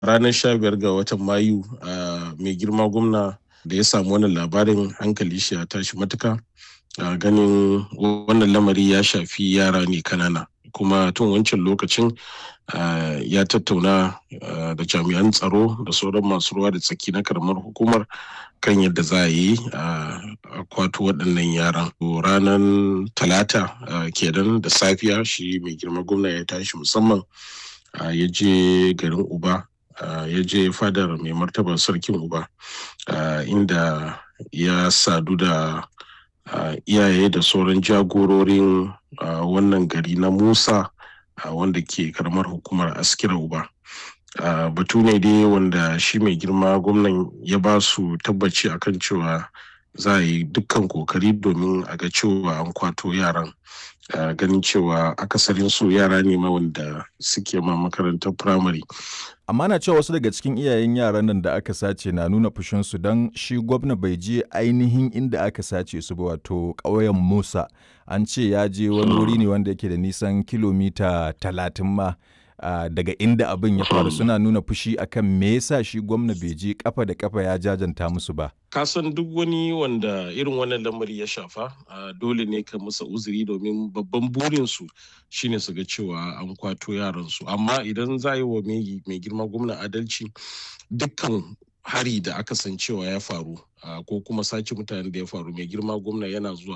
ranar sha biyar ga watan mayu mai girma gwamna da ya samu wannan labarin hankali shi ya tashi matuka ganin wannan lamari ya shafi yara ne kanana kuma tun wancan lokacin ya tattauna da jami'an tsaro da sauran masu ruwa da tsaki na karamar hukumar kan yadda za a yi a kwato waɗannan yaran ranar talata kenan da safiya shi mai girma gwamna ya tashi musamman ya je garin uba ya je fadar mai martaba sarkin uba inda ya sadu da iyaye da sauran jagororin wannan gari na musa wanda ke karamar hukumar askira uba batu ne dai wanda shi mai girma gwamnan ya ba su tabbaci akan cewa za a yi dukkan kokari domin a ga cewa an kwato yaran ganin cewa akasarin su yara ne ma wanda suke ma makarantar firamare amma na cewa wasu daga cikin iyayen yaran nan da aka sace na nuna fushinsu don shi gwamna bai je ainihin inda aka sace su ba wato ƙauyen musa an ce ya je wani wuri ne wanda yake da nisan kilomita talatin ma Uh, daga inda abin ya faru suna nuna fushi akan me yasa shi gwamna bai je kafa da kafa ya jajanta musu ba kasan duk wani wanda irin wannan lamari ya shafa uh, dole ne ka musa uzuri domin babban burinsu shine su ga cewa an kwato yaransu amma idan za yi wa mai girma gwamna adalci dukkan hari da aka san cewa ya faru uh, ko kuma sace mutanen da ya faru mai girma gwamna yana zuwa